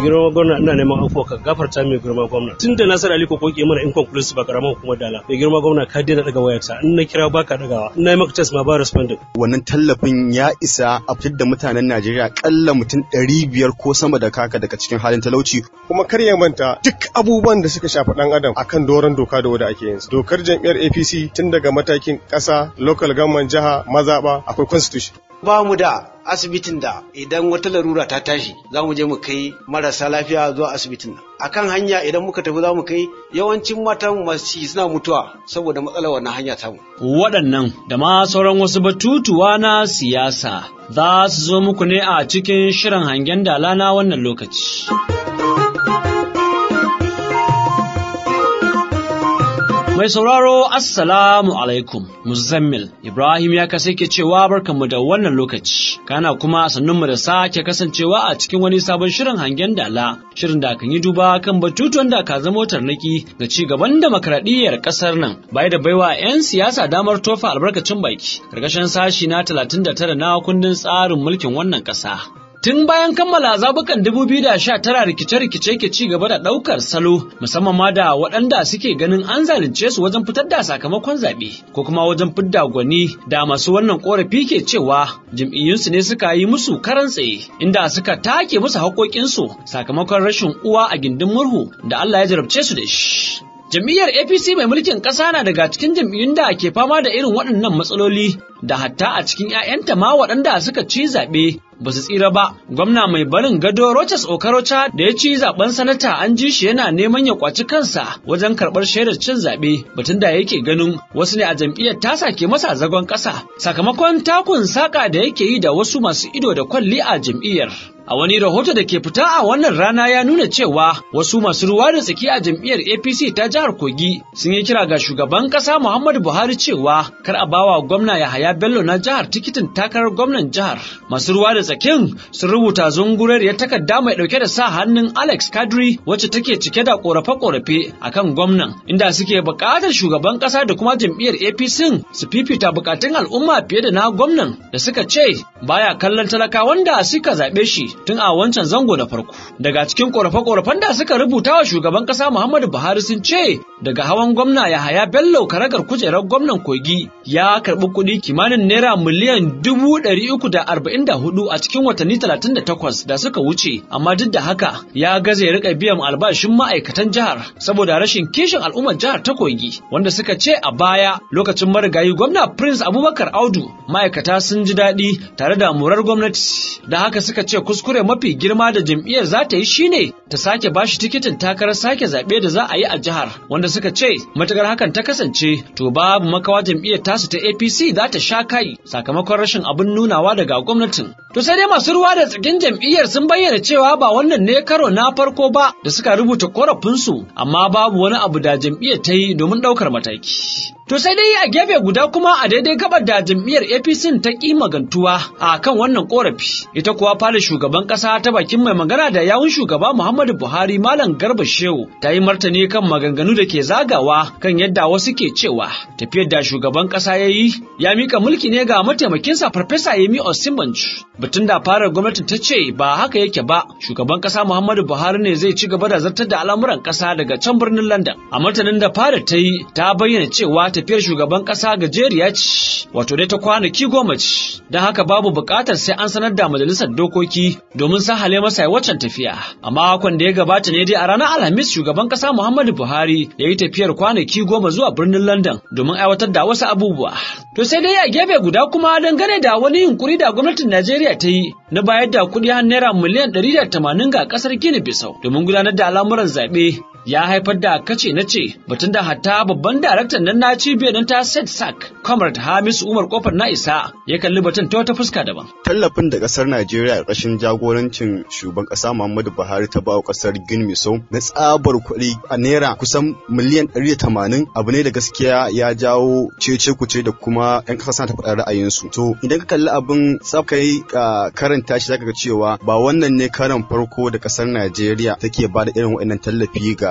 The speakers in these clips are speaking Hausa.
girma gwamna ina neman afuwa ka gafarta mai girma gwamna tun da Nasir Ali ko koke mana inconclusive ba karamar hukumar dala mai girma gwamna ka daina daga wayarta in na kira baka dagawa in na yi maka test ma ba responding wannan tallafin ya isa a fitar da mutanen Najeriya kalla mutum ɗari biyar ko sama da kaka daga cikin halin talauci kuma kar ya manta duk abubuwan da suka shafi dan adam akan doron doka da wanda ake yin su dokar jam'iyyar APC tun daga matakin ƙasa local government jiha mazaba akwai constitution ba mu da asibitin da idan wata larura ta tashi za mu je mu kai marasa lafiya zuwa asibitin nan akan hanya idan muka tafi za mu kai yawancin matan masu suna mutuwa saboda matsalar wannan hanya tamu waɗannan da ma sauran wasu batutuwa na siyasa za su zo muku ne a cikin shirin hangen dala na wannan lokaci. Mai sauraro Assalamu alaikum Muzammil Ibrahim ya kasa ke cewa barkanmu da wannan lokaci kana kuma sannunmu da sake kasancewa a cikin wani sabon shirin hangen dala shirin da kan yi duba kan batutuwan da ka zama tarnaki ga ci gaban demokradiyyar kasar nan bai da baiwa 'yan siyasa damar tofa albarkacin baki karkashin sashi na 39 na kundin tsarin mulkin wannan kasa Tun bayan kammala zabukan 2019 rikice-rikice ke ci gaba da ɗaukar salo musamman ma da waɗanda suke ganin an zalunce su wajen fitar da sakamakon zaɓe ko kuma wajen fidda gwani da masu wannan ƙorafi ke cewa jam'iyyunsu ne suka yi musu karan tsaye inda suka take musu haƙoƙinsu sakamakon rashin uwa a gindin murhu da Allah ya jarabce su da shi. Jam'iyyar APC mai mulkin ƙasa na daga cikin jam'iyyun da ke fama da irin waɗannan matsaloli da hatta a cikin 'ya'yanta ma waɗanda suka ci zaɓe ba su tsira ba. Gwamna mai barin gado Rochas Okorocha da ya ci zaben sanata an ji shi yana neman ya kwaci kansa wajen karɓar shaidar cin zaɓe batun da yake ganin wasu ne a jam'iyyar ta sake masa zagon ƙasa sakamakon takun saƙa da yake yi da wasu masu ido da kwalli a jam'iyyar. A wani rahoto da ke fita a wannan rana ya nuna cewa wasu masu ruwa da tsaki a jam'iyyar APC ta jihar Kogi sun yi kira ga shugaban ƙasa Muhammadu Buhari cewa kar a bawa gwamna Yahaya Bello na jihar tikitin takarar gwamnan jihar. Masu ruwa da tsakin sun rubuta zungurariyar takarda mai ɗauke da sa hannun Alex Kadri wacce take cike da ƙorafe-ƙorafe akan gwamnan inda suke buƙatar shugaban ƙasa da kuma jam'iyyar APC su fifita buƙatun al'umma fiye da na gwamnan da suka ce baya kallon talakawan da suka zaɓe shi tun a wancan zango na farko. Daga cikin ƙorafe-ƙorafen da suka rubuta wa shugaban ƙasa Muhammadu Buhari sun ce daga hawan gwamna Yahaya Bello karagar kujerar gwamnan Kogi ya karɓi kuɗi kimanin naira miliyan dubu ɗari uku da arba'in da hudu a cikin watanni talatin da takwas da suka wuce amma duk da haka ya gaza ya riƙa biyan albashin ma'aikatan jihar saboda rashin kishin al'ummar jihar ta Kogi wanda suka ce a baya lokacin marigayi gwamna Prince Abubakar Audu ma'aikata sun ji daɗi tare da murar gwamnati da haka suka ce kuskure mafi girma da jam'iyyar za ta yi shine ta sake bashi tikitin takarar sake zaɓe da za a yi a jihar wanda suka ce matukar hakan ta kasance to babu makawa jam'iyyar tasu ta APC za ta sha kai sakamakon rashin abin nunawa daga gwamnatin. To sai dai masu ruwa da tsakin jam'iyyar sun bayyana cewa ba wannan ne karo na farko ba da suka rubuta korafinsu amma babu wani abu da jam'iyyar ta yi domin ɗaukar mataki. To sai dai a gefe guda kuma a daidai gabar da jam'iyyar APC ta ƙi magantuwa a kan wannan korafi. Ita kuwa fara shugaban ƙasa ta bakin mai magana da yawun shugaba Muhammadu Buhari Malam Garba Shehu ta yi martani kan maganganu da ke zagawa kan yadda wasu ke cewa tafiyar da shugaban ƙasa ya yi ya mika mulki ne ga mataimakinsa Farfesa Yemi Osinbanjo. Batun da fara gwamnati ta ce ba haka yake ba shugaban ƙasa Muhammadu Buhari ne zai ci gaba da zartar da al'amuran ƙasa daga can birnin London. A martanin da fara ta yi ta bayyana cewa tafiyar shugaban ƙasa gajeriya ce wato dai ta kwanaki goma ce don haka babu buƙatar sai an sanar da majalisar dokoki domin sahale masa ya waccan tafiya a makon da ya gabata ne dai a ranar alhamis shugaban ƙasa muhammadu buhari ya yi tafiyar kwanaki goma zuwa birnin london domin aiwatar da wasu abubuwa to sai dai a gefe guda kuma dangane da wani yunkuri da gwamnatin najeriya ta yi na bayar da kuɗi har naira miliyan ɗari da tamanin ga ƙasar gini bisau domin gudanar da al'amuran zaɓe ya haifar da kace na ce batun da hatta babban daraktan nan na cibiyar nan ta set sac comrade hamisu umar kofar na isa ya kalli batun ta wata fuska daban tallafin da kasar najeriya ƙarshen jagorancin shugaban ƙasa muhammadu buhari ta bawa ƙasar guinea na tsabar kuɗi a naira kusan miliyan ɗari da tamanin abu ne da gaskiya ya jawo cece kuce da kuma yan ƙasa suna ta faɗa ra'ayinsu to idan ka kalli abin tsaf kai karanta shi zaka ga cewa ba wannan ne karan farko da ƙasar najeriya take ba da irin waɗannan tallafi ga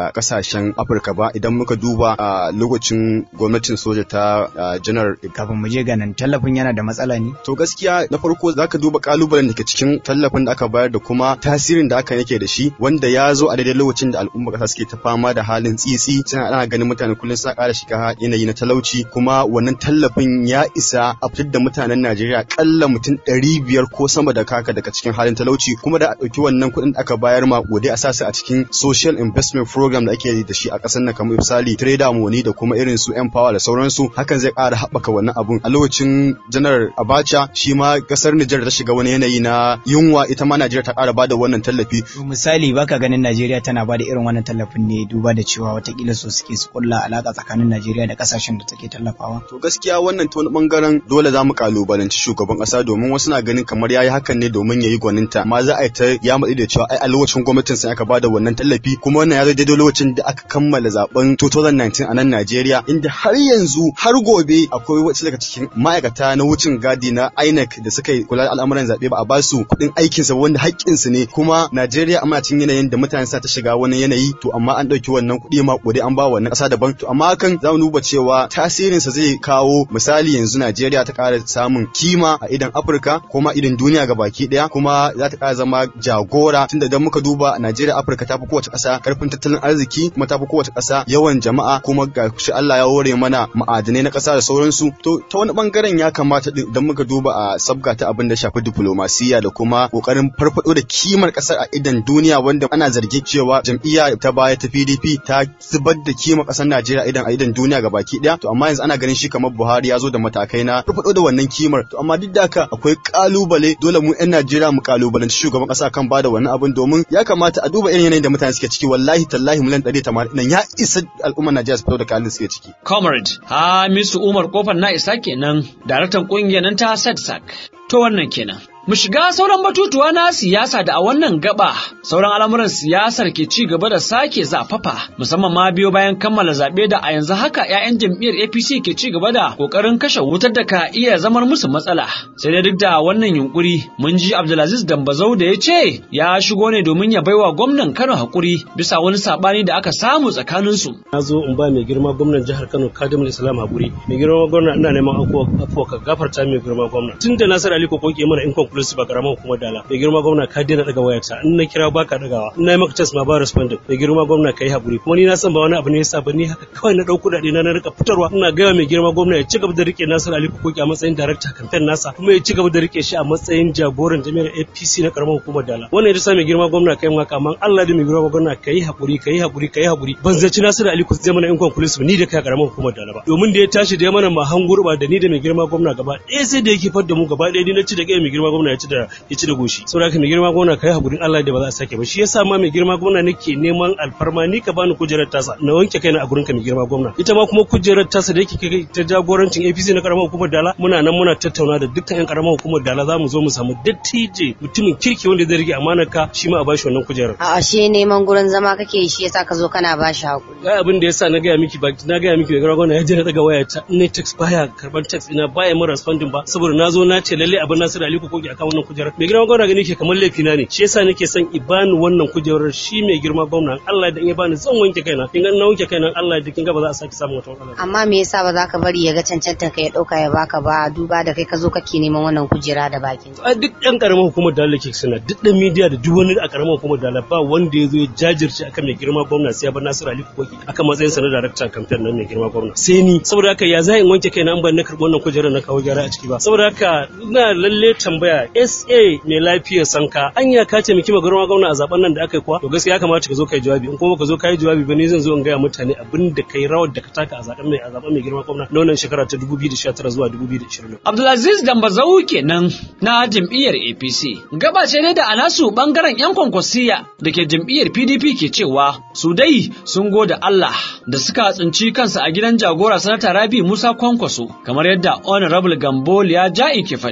a kasashen Afirka ba idan muka duba a lokacin gwamnatin soja ta janar kafin mu je ga nan tallafin yana da matsala ne to gaskiya na farko zaka duba kalubalen da ke cikin tallafin da aka bayar da kuma tasirin da aka yake da shi wanda ya zo a daidai lokacin da al'umma kasa suke ta fama da halin tsitsi suna ana ganin mutane kullum suna ƙara shiga yanayi na talauci kuma wannan tallafin ya isa a fitar da mutanen Najeriya kalla mutum ɗari biyar ko sama da kaka daga cikin halin talauci kuma da a ɗauki wannan kuɗin da aka bayar ma gode a sasa a cikin social investment program da ake da shi a ƙasar nan kamar misali trader money da kuma irin su empower da sauransu hakan zai ƙara haɓaka wannan abun a lokacin janar Abacha shi ma ƙasar Nijar ta shiga wani yanayi na yunwa ita ma Najeriya ta ƙara bada wannan tallafi misali baka ganin Najeriya tana bada irin wannan tallafin ne duba da cewa watakila so suke su kulla alaka tsakanin Najeriya da kasashen da take tallafawa to gaskiya wannan ta wani bangaren dole za mu kalubalanci shugaban ƙasa domin wasu na ganin kamar yayi hakan ne domin yayi gwaninta amma za a yi ta ya matsi da cewa ai a lokacin gwamnatin sai aka bada wannan tallafi kuma wannan ya zo daidai lokacin da aka kammala zaben 2019 a nan Najeriya inda har yanzu har gobe akwai wasu daga cikin ma'aikata na wucin gadi na INEC da suka yi kula da al'amuran zaɓe ba a ba su kuɗin aikinsa wanda haƙƙinsu ne kuma Najeriya amma cikin yanayin da mutane sa ta shiga wani yanayi to amma an ɗauki wannan kuɗi ma kuɗi an ba wannan ƙasa daban to amma hakan za mu duba cewa tasirinsa zai kawo misali yanzu Najeriya ta ƙara samun kima a idan Afirka kuma idan duniya ga baki ɗaya kuma za ta ƙara zama jagora tunda idan muka duba Najeriya Afirka ta fi kowace ƙasa ƙarfin tattalin arziki kuma ta fi kowace ƙasa yawan jama'a kuma ga shi Allah ya hore mana ma'adanai na ƙasa da sauransu to ta wani bangaren ya kamata idan muka duba a sabga ta abin da shafi diplomasiya da kuma ƙoƙarin farfado da kimar ƙasar a idan duniya wanda ana zargin cewa jam'iyya ta baya ta PDP ta zubar da kimar ƙasar Najeriya idan a idan duniya ga baki ɗaya to amma yanzu ana ganin shi kamar Buhari ya zo da matakai na farfado da wannan kimar to amma duk da haka akwai kalubale dole mu 'yan Najeriya mu kalubalanci shugaban ƙasa kan bada wannan abin domin ya kamata a duba irin yanayin da mutane suke ciki wallahi tallahi miliyan 180 nan ya isa al'ummar Najeriya su fito da kalin suke ciki. Comrade Hamisu Umar Kofar na isa kenan, daraktan ƙungiyar nan ta SADSAC. To wannan kenan. Mu shiga sauran batutuwa na siyasa da a wannan gaba sauran al'amuran siyasar ke ci gaba da sake zafafa musamman ma biyo bayan kammala zaɓe da a yanzu haka 'ya'yan jam'iyyar APC ke ci gaba da ƙoƙarin kashe wutar da ka iya zamar musu matsala. Sai dai duk da wannan yunkuri mun ji Abdulaziz Dambazau da ya ce ya shigo ne domin ya baiwa gwamnan Kano haƙuri bisa wani saɓani da aka samu tsakaninsu. Na zo in ba mai girma gwamnan jihar Kano Kadimul Islam haƙuri. Mai girma gwamna ina neman afuwa ka gafarta mai girma gwamna. Tun da Nasir Ali ko koke mana in conclusive ba karamar hukumar dala mai girma gwamna ka daina daga wayarta in na kira baka dagawa in na yi maka test ma ba responding mai girma gwamna kai haƙuri kuma ni na san ba wani abu ne yasa ba ni haka kawai na ɗau kuɗaɗe na na rika fitarwa ina gaya mai girma gwamna ya ci gaba da rike Nasir Ali Kokoki a matsayin director campaign nasa kuma ya ci gaba da rike shi a matsayin jagoran jami'ar APC na karamar hukumar dala wannan ya sa mai girma gwamna kai maka amma Allah da mai girma gwamna kai haƙuri kai haƙuri kai haƙuri ban zaci Nasir Ali Kokoki zai mana in conclusive ni da kai karamar hukumar dala ba domin da ya tashi da ya mana mahan gurba da ni da mai girma gwamna gaba ɗaya sai da yake fadda mu gaba ɗaya ni na ci da kai mai girma gwamna ya ci da ya ci da goshi saboda haka mai girma gwamna kai hakurin Allah da ba za a sake ba shi yasa ma mai girma gwamna nake neman alfarma ni ka bani kujerar tasa na wanke kaina a gurin ka mai girma gwamna ita ma kuma kujerar tasa da yake kai ta jagorancin APC na karamar hukumar Dala muna nan muna tattauna da dukkan yan karamar hukumar Dala za mu zo mu samu dattije mutumin kirki wanda zai rike amanar ka shi ma a bashi wannan kujerar A'a shi neman gurin zama kake shi yasa ka zo kana bashi hakuri. ga abin da yasa na gaya miki ba na gaya miki mai girma gwamna ya je na daga waya ta in ne text baya karban text ina baya mun responding ba saboda na zo na ce lalle abin Nasiru Ali Kokoki akan wannan kujerar mai girma gwamna gani ke kamar laifi na ne shi yasa nake son i bani wannan kujerar shi mai girma gwamna Allah da in ya bani zan wanke kaina kin ga na wanke kaina Allah da kin ga ba za a sake samun wata matsala Amma me yasa ba za ka bari ya ga cancantar ka ya ɗauka ya baka ba duba da kai ka zo kake neman wannan kujera da bakin. a duk ɗan ƙaramar hukumar dala ke suna duk ɗan midiya da duk wani a ƙaramar hukumar dala ba wanda ya zo ya jajirce akan mai girma gwamna sai ya bar Nasiru Ali Kokoki akan matsayin sa na darakta kamfen nan mai girma gwamna sai ni saboda haka ya zai in wanke kaina an ban na karɓi wannan kujerar na kawo gyara a ciki ba saboda haka ina lalle tambaya SA mai lafiyar sanka anya ka ce miki girma gwamna a zaben nan da aka yi kuwa to gaskiya ya kamata ka zo kai jawabi in kuma ka zo kai jawabi ba ni zan zo in gaya mutane abin da kai rawar da ka taka a zaben mai a zaben mai girma gwamna na wannan shekara ta 2019 zuwa 2020 Abdulaziz Dambazau kenan na jam'iyyar APC. Gaba ce ne da a nasu bangaren 'yan kwankwasiya da ke jam'iyyar PDP ke cewa su dai sun goda Allah da suka tsinci kansa a gidan jagora sanata Rabi Musa Kwankwaso kamar yadda Honorable Gamboliya Ja'i ke faɗi.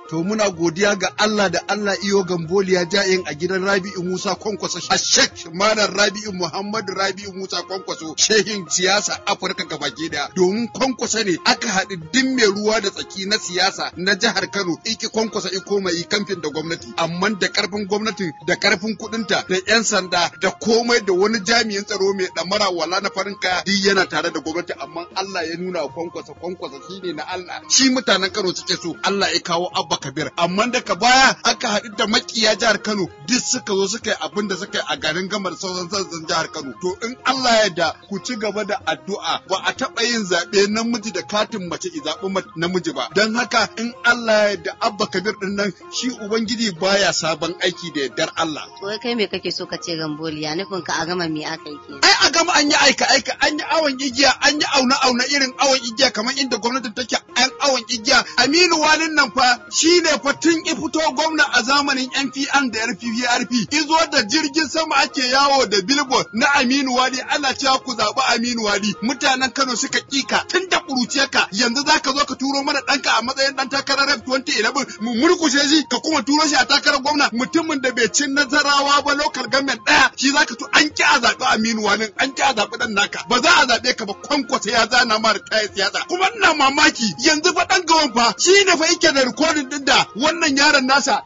to muna godiya ga Allah da Allah iyo gamboliya ja'in a gidan Rabi'u Musa Kwankwaso a Sheikh Malam Rabi'u Muhammadu Rabi'u Musa Kwankwaso shehin siyasa Afirka gabaki daya domin Kwankwaso ne aka haɗu din mai ruwa da tsaki na siyasa na jihar Kano iki Kwankwaso iko mai kamfin da gwamnati amma da karfin gwamnati da karfin kuɗinta da 'yan sanda da komai da wani jami'in tsaro mai ɗamara wala na farin kaya duk yana tare da gwamnati amma Allah ya nuna wa Kwankwaso Kwankwaso shine na Allah shi mutanen Kano suke so Allah ya kawo Abba Kabir amma daga baya aka haɗu da makiya jihar Kano duk suka zo suka yi abin da suka yi a garin gamar sauran sassan jihar Kano to in Allah ya yarda ku ci gaba da addu'a ba a taɓa yin zaɓe namiji da katin mace i zaɓi namiji ba don haka in Allah ya yarda Abba Kabir din nan shi ubangiji baya sabon aiki da yardar Allah Wai kai me kake so ka ce gamboli ya nufin ka a gama me aka yi kenan. ai a gama an yi aika aika an yi awon igiya an yi auna auna irin awon igiya kamar inda gwamnatin take an awon igiya Aminu Walin nan fa shine fa tun i fito gwamna a zamanin NPN da RPPRP izo da jirgin sama ake yawo da billboard na Aminu Wali ana cewa ku zaɓi Aminu Wali mutanen Kano suka kika tun da ka yanzu zaka zo ka turo mana ɗanka a matsayin ɗan takarar rep 2011 mu murkushe shi ka kuma turo shi a takarar gwamna mutumin da bai cin nazarawa ba local government ɗaya shi zaka to an ki a zaɓi Aminu Wali an ki a zaɓi ɗan naka ba za a zaɓe ka ba kwankwasa ya zana ma da kayan siyasa kuma ina mamaki yanzu fa ɗan gawan fa shi ne fa yake da rikodin ɗin da wannan yaron nasa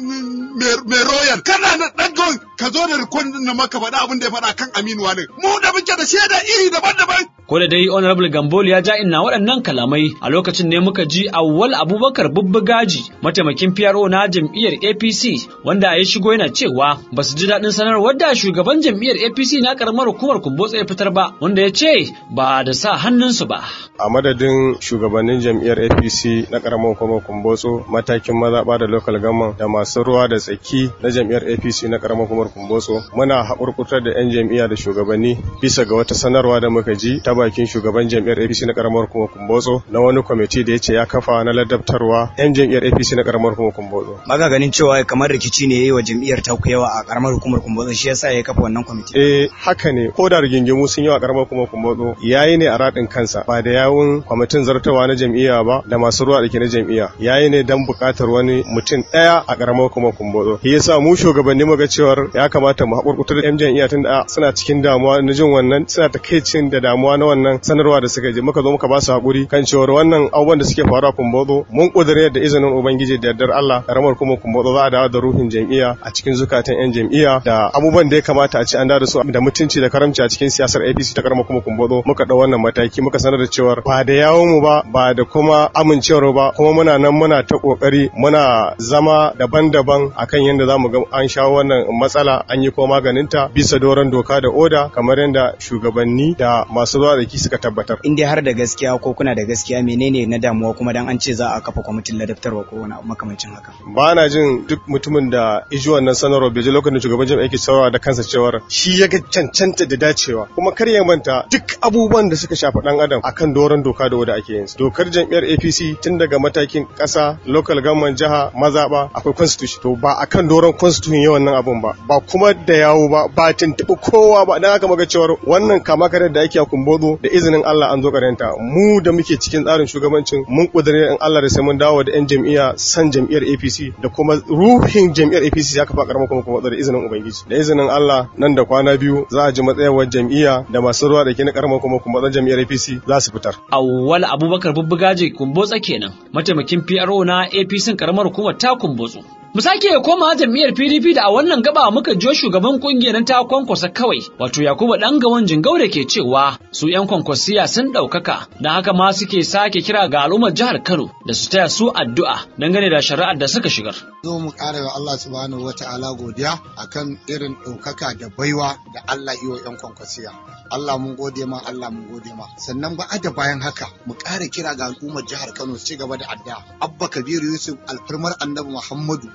mai royal kana na ɗan gawan ka zo da rikodin ɗin na maka faɗa abin da ya faɗa kan Aminu Wali mu da muke da shaida iri daban-daban Ko da dai Honorable Gambol ya ja ina waɗannan kalamai a lokacin ne muka ji Awwal Abubakar Bubbugaji mataimakin PRO na jam'iyyar APC wanda ya shigo yana cewa ba su ji daɗin sanarwar da shugaban jam'iyyar APC na karamar hukumar Kumbotso ya fitar ba wanda ya ce ba da sa hannunsu ba. a madadin shugabannin jam'iyyar apc na karamar hukumar kumbotso matakin mazaɓa da local government da masu ruwa da tsaki na jam'iyyar apc na karamar hukumar kumbotso muna haƙurƙutar da 'yan jam'iyya da shugabanni bisa ga wata sanarwa da muka ji ta bakin shugaban jam'iyyar apc na karamar hukumar kumbotso na wani kwamiti da ya ce ya kafa na ladabtarwa 'yan jam'iyyar apc na karamar hukumar kumbotso Baka ganin cewa kamar rikici ne yayi wa jam'iyyar ta yawa a karamar hukumar Kumbotso shi yasa ya kafa wannan kwamiti. eh haka ne ko da rigingimu sun yi wa karamar hukumar kumbotso yayi ne a raɗin kansa ba da yawun kwamitin zartawa na jam'iyya ba da masu ruwa da ke na jam'iyya yayi ne dan buƙatar wani mutum ɗaya a karamar hukumar kumbotso shi yasa mu shugabanni muga cewar ya kamata mu haƙurƙutar yan jam'iyya tun da suna cikin damuwa na jin wannan suna takaicin da damuwa na wannan sanarwa da suka je muka zo muka ba su haƙuri kan cewar wannan abubuwan da suke faruwa kumbotso mun ƙudure da izinin ubangiji da yardar Allah karamar hukumar kumbotso za a dawo da ruhin jam'iyya a cikin zukatan yan jam'iyya da abubuwan da ya kamata a ci an dawo da su da mutunci da karamci a cikin siyasar APC ta karamar hukumar kumbotso muka ɗau wannan mataki muka sanar da cewar ba da yawon mu ba ba da kuma amincewar ba kuma muna nan muna ta kokari muna zama daban-daban akan yadda za mu ga an shawo wannan matsala an yi ko maganinta bisa doron doka da oda kamar yadda shugabanni da masu zuwa da ki suka tabbatar. In dai har da gaskiya ko kuna da gaskiya menene na damuwa kuma dan an ce za a kafa kwamitin ladabtarwa ko wani abu makamancin haka. Ba na jin duk mutumin da iji wannan sanarwa bai ji lokacin da shugaban jami'a yake saurawa da kansa cewar shi ya ga cancanta da dacewa kuma kar ya manta duk abubuwan da suka shafi dan adam akan doron doka da oda ake yin su. Dokar jam'iyyar APC tun daga matakin ƙasa, local government jiha, mazaɓa akwai constitution. To ba akan doron constitution yawan nan abun ba, ba kuma da yawo ba, ba tuntuɓi kowa ba, dan haka muga cewar wannan kama karar da ake a kumbozo da izinin Allah an zo karanta. Mu da muke cikin tsarin shugabancin mun ƙudure in Allah da sai mun dawo da 'yan jam'iyya san jam'iyyar APC da kuma ruhin jam'iyyar APC ya kafa karamar kuma kuma da izinin Ubangiji. Da izinin Allah nan da kwana biyu za a ji matsayawar jam'iyya da masu ruwa da ke na karamar kuma kuma jam'iyyar APC za su fitar. Awwal Abubakar Bubbugaje Kumbotsa kenan, mataimakin PRO na APC karamar hukumar ta Kumbotso. Mu sake koma jam'iyyar PDP da a wannan gaba muka jiyo shugaban kungiyar ta kwankwasa kawai, wato Yakubu dan gawan jingau da ke cewa su 'yan kwankwasiya sun ɗaukaka, don haka ma suke sake kira ga al'ummar jihar Kano da su taya su addu'a dangane da shari'ar da suka shigar. Zo mu ƙara wa Allah subhanahu wa ta'ala godiya akan irin ɗaukaka da baiwa da Allah iyo 'yan kwankwasiya. Allah mun gode ma Allah mun gode ma sannan ba da bayan haka mu ƙara kira ga al'ummar jihar Kano su ci gaba da addu'a Abba Kabiru Yusuf alfarmar Annabi Muhammadu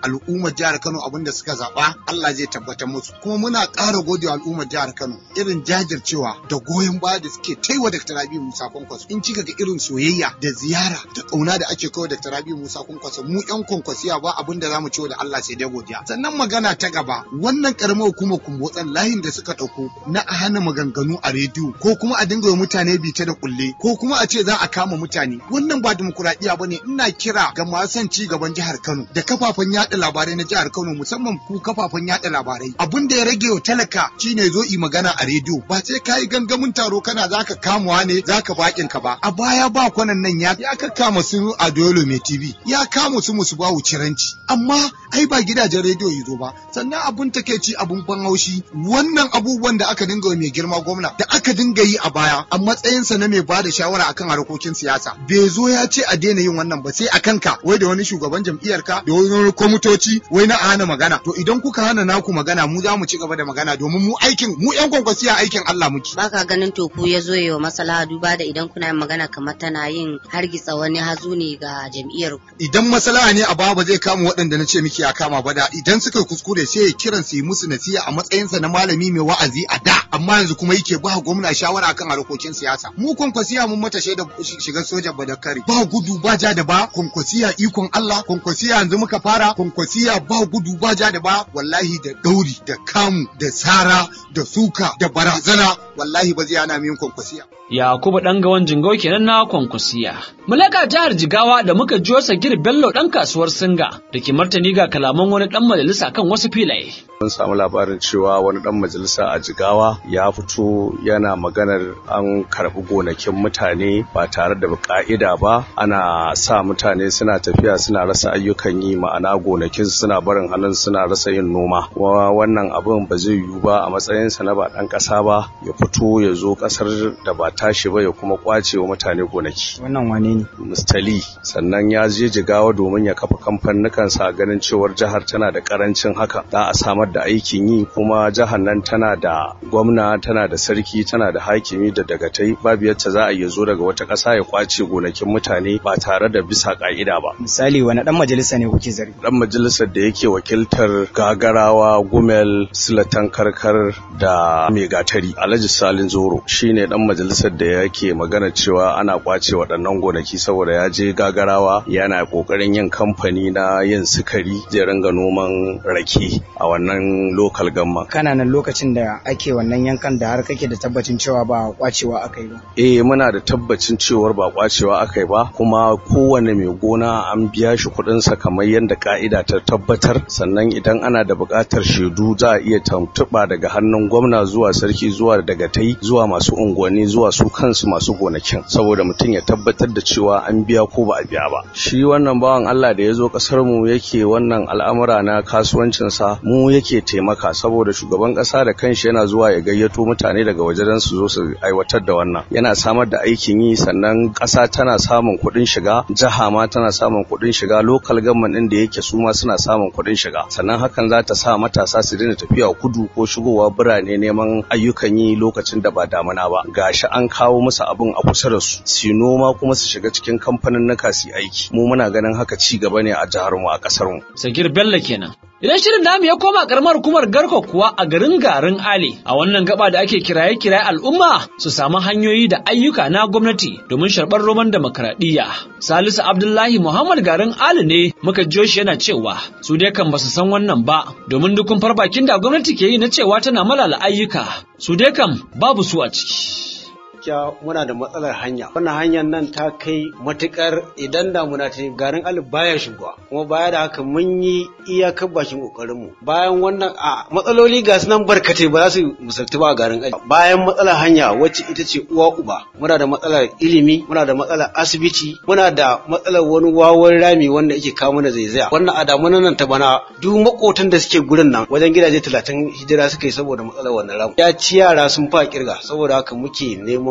al'ummar jihar Kano abin da suka zaɓa Allah zai tabbatar musu kuma muna ƙara gode wa al'ummar jihar Kano irin jajircewa da goyon baya da suke taiwa Dr. Rabi Musa Kwankwaso in kika ga irin soyayya da ziyara da ƙauna da ake kawo Dr. Rabi Musa Kwankwaso mu ƴan kwankwasiya ba abin da zamu ce da Allah sai dai godiya sannan magana ta gaba wannan karamar hukumar kumbotsan layin da suka ɗauko na a hana maganganu a rediyo ko kuma a dinga mutane bita da kulle ko kuma a ce za a kama mutane wannan ba dimokuraɗiyya bane ina kira ga masu son ci gaban jihar Kano da kafafen yaɗa labarai na jihar Kano musamman ku kafafen yaɗa labarai abin da ya rage wa talaka shine zo yi magana a rediyo ba sai ka yi gangamin taro kana zaka kamuwa ne zaka bakin ka ba a baya ba kwanan nan ya ya ka kama su a Dolo mai TV ya kama su musu bawu ciranci amma ai ba gidajen rediyo yi zo ba sannan abun takeici abun ban haushi wannan abubuwan da aka dinga mai girma gwamna da aka dinga yi a baya a matsayinsa na mai bada shawara akan harkokin siyasa bai zo ya ce a daina yin wannan ba sai a kanka wai da wani shugaban jam'iyyar ka da wani kwamitoci wai na hana magana to idan kuka hana naku magana mu za mu ci gaba da magana domin mu aikin mu yan kwankwasiya aikin Allah muke baka ganin to ku ya zo yawa masala duba da idan kuna yin magana kamar tana yin hargitsa wani hazu ne ga jam'iyyar ku idan masala ne a baya ba zai kama waɗanda na ce miki ya kama ba da idan suka kuskure sai ya kiran su yi musu nasiha a matsayinsa na malami mai wa'azi a da amma yanzu kuma yake ba gwamna shawara akan harkokin siyasa mu kwankwasiya mun mata shaida shiga sojan badakari ba gudu ba ja da ba kwankwasiya ikon Allah kwankwasiya yanzu muka fara kwankwasiya ba gudu ba ja da ba wallahi da dauri da kamu da sara da suka da barazana wallahi ba zai hana min kwankwasiya Yakubu ɗan gawan jingau kenan na kwankwasiya. Mulaka jihar Jigawa da muka jiyo Sagir Bello ɗan kasuwar Singa da ke martani ga kalaman wani ɗan majalisa kan wasu filaye. Mun samu labarin cewa wani ɗan majalisa a Jigawa ya fito yana maganar an karɓi gonakin mutane ba tare da ka'ida ba ana sa mutane suna tafiya suna rasa ayyukan yi ma'ana gonakin suna barin hannun suna rasa yin noma. Kuma wannan abin ba zai yiwu ba a matsayinsa na ba ɗan ƙasa ba ya fito ya zo ƙasar da ba tashi ba ya kuma kwace wa mutane gonaki. Wannan wane ne? Mustali sannan ya je jigawa domin ya kafa kamfanin sa ganin cewar jihar tana da karancin haka za a samar da aikin yi kuma jihar nan tana da gwamna tana da sarki tana da hakimi da dagatai babu yadda za a iya zo daga wata ƙasa ya kwace gonakin mutane ba tare da bisa ka'ida ba. Misali wani dan majalisa ne kuke zargi? Dan majalisar da yake wakiltar gagarawa gumel silatan karkar da mai gatari alhaji salin zoro shine dan majalisar da yake magana cewa ana kwace waɗannan gonaki saboda ya je gagarawa yana ƙoƙarin yin kamfani na yin sukari zai ringa noman rake a wannan lokal gamma. Kana nan lokacin da ake wannan yankan da har kake da tabbacin cewa ba kwacewa aka yi ba. Eh muna da tabbacin cewar ba kwacewa aka yi ba kuma kowane mai gona an biya shi kuɗinsa kamar yadda ka'ida ta tabbatar sannan idan ana da buƙatar shaidu za a iya tuntuɓa daga hannun gwamna zuwa sarki zuwa daga tai zuwa masu unguwanni zuwa su kansu masu gonakin saboda mutum ya tabbatar da cewa an biya ko ba a biya ba shi wannan bawan Allah da ya zo kasar mu yake wannan al'amura na kasuwancin sa mu yake taimaka saboda shugaban kasa da kanshi yana zuwa ya gayyato mutane daga wajen su zo su aiwatar da wannan yana samar da aikin yi sannan kasa tana samun kuɗin shiga jiha ma tana samun kuɗin shiga local government din da yake su ma suna samun kuɗin shiga sannan hakan za ta sa matasa su daina tafiya kudu ko shigowa birane neman ayyukan yi lokacin da ba damuna ba gashi an kawo musu abin a kusa da su su noma kuma su shiga cikin kamfanin naka su aiki mu muna ganin haka ci gaba ne a jihar mu a kasar mu Sagir Bello kenan Idan shirin namu ya koma karamar hukumar Garko kuwa a garin garin Ale a wannan gaba da ake kiraye kiraye al'umma su samu hanyoyi da ayyuka na gwamnati domin sharɓar roman demokradiyya. Salisu Abdullahi Muhammad garin Ale ne muka jiyo shi yana cewa su dai kan basu san wannan ba domin dukun farbakin da gwamnati ke yi na cewa tana malala ayyuka su dai kan babu su a ciki. gaskiya muna da matsalar hanya wannan hanyar nan ta kai matukar idan damuna ta garin alif baya shigowa kuma baya da haka mun yi iyakar bakin kokarin mu bayan wannan a matsaloli ga su nan barkatai ba za su misaltu ba a garin alif bayan matsalar hanya wacce ita ce uwa uba muna da matsalar ilimi muna da matsalar asibiti muna da matsalar wani wawan rami wanda yake kawo mana zaizaya wannan a damunan nan ta bana duk makotan da suke gurin nan wajen gidaje talatin hijira suka yi saboda matsalar wannan ramu ya ci yara sun fa kirga saboda haka muke neman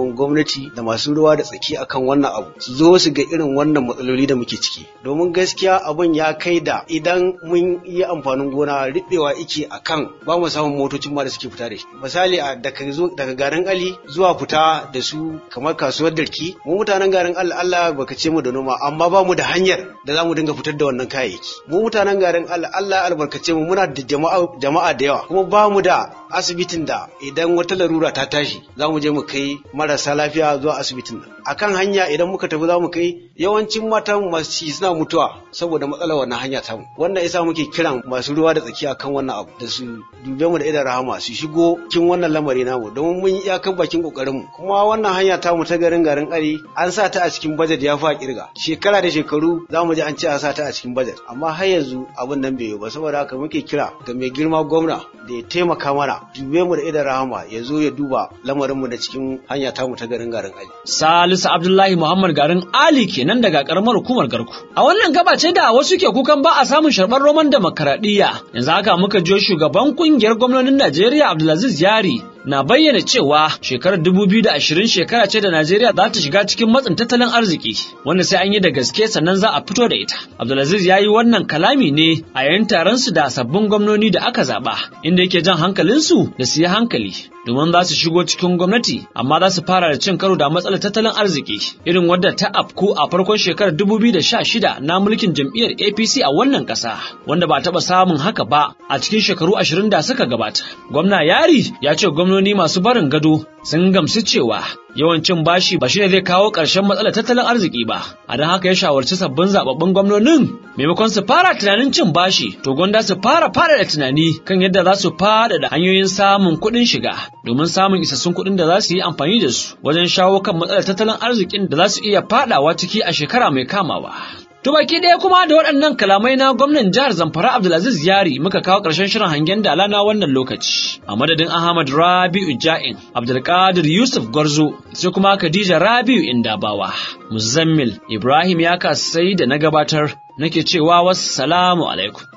neman gwamnati da masu ruwa da tsaki akan wannan abu su zo su ga irin wannan matsaloli da muke ciki domin gaskiya abun ya kai da idan mun yi amfanin gona riɓewa ike akan ba mu samun motocin ma da suke fita da shi misali a daga zo daga garin ali zuwa fita da su kamar kasuwar darki mu mutanen garin Allah Allah baka ce mu da noma amma ba mu da hanyar da za mu dinga fitar da wannan kayayyaki mu mutanen garin Allah Allah albarkace mu muna da jama'a jama'a da yawa kuma ba mu da asibitin da idan wata larura ta tashi za mu je mu kai marasa lafiya zuwa asibitin nan akan hanya idan muka tafi za mu kai yawancin matan masu ciki suna mutuwa saboda matsalar wannan hanya ta mu wannan yasa muke kiran masu ruwa da tsaki akan wannan abu da su dube mu da idan rahama su shigo cikin wannan lamari namu don mun yi iyakar bakin kokarin mu kuma wannan hanya ta mu ta garin garin ari an sa ta a cikin budget ya fa kirga shekara da shekaru za mu ji an ce an sa ta a cikin budget amma har yanzu abin nan bai yi ba saboda haka muke kira ga mai girma gwamna da ya taimaka mana dube mu da idan rahama ya zo ya duba lamarin mu na cikin hanya ta mu ta garin garin ali Salisu Abdullahi Muhammad garin Ali kenan daga karamar hukumar Garku. A wannan gaba ce da wasu ke kukan ba a samun sharɓar roman demokaradiyya. Yanzu haka muka jiyo shugaban kungiyar gwamnonin Najeriya Abdulaziz Yari na bayyana cewa shekarar 2020 shekara ce da Najeriya za ta shiga cikin matsin tattalin arziki wanda sai an yi da gaske sannan za a fito da ita. Abdulaziz ya yi wannan kalami ne a yayin taron su da sabbin gwamnoni da aka zaba inda yake jan hankalinsu da su yi hankali domin za su shigo cikin gwamnati amma za su fara da cin karo da matsalar tattalin arziki irin wadda ta afku a farkon shekarar 2016 na mulkin jam'iyyar APC a wannan ƙasa wanda ba taɓa samun haka ba a cikin shekaru 20 da suka gabata. Gwamna Yari ya ce gwamnoni masu barin gado sun gamsu cewa yawancin bashi ba shine zai kawo ƙarshen matsalar tattalin arziki ba a don haka ya shawarci sabbin zababbin gwamnonin maimakon su fara tunanin cin bashi to gwanda su fara fara da tunani kan yadda za su fada da hanyoyin samun kuɗin shiga domin samun isassun kuɗin da za su yi amfani da su wajen shawo kan matsalar tattalin arzikin da za su iya fadawa ciki a shekara mai kamawa To baki ɗaya kuma da waɗannan kalamai na gwamnan jihar Zamfara Abdulaziz Yari muka kawo ƙarshen shirin hangen dala na wannan lokaci. A madadin Ahmad Rabi'u Ja'in, Abdulkadir Yusuf Gwarzo, sai kuma Khadija Rabi'u Indabawa, Muzammil Ibrahim ya kasai da na gabatar nake cewa wassalamu alaikum.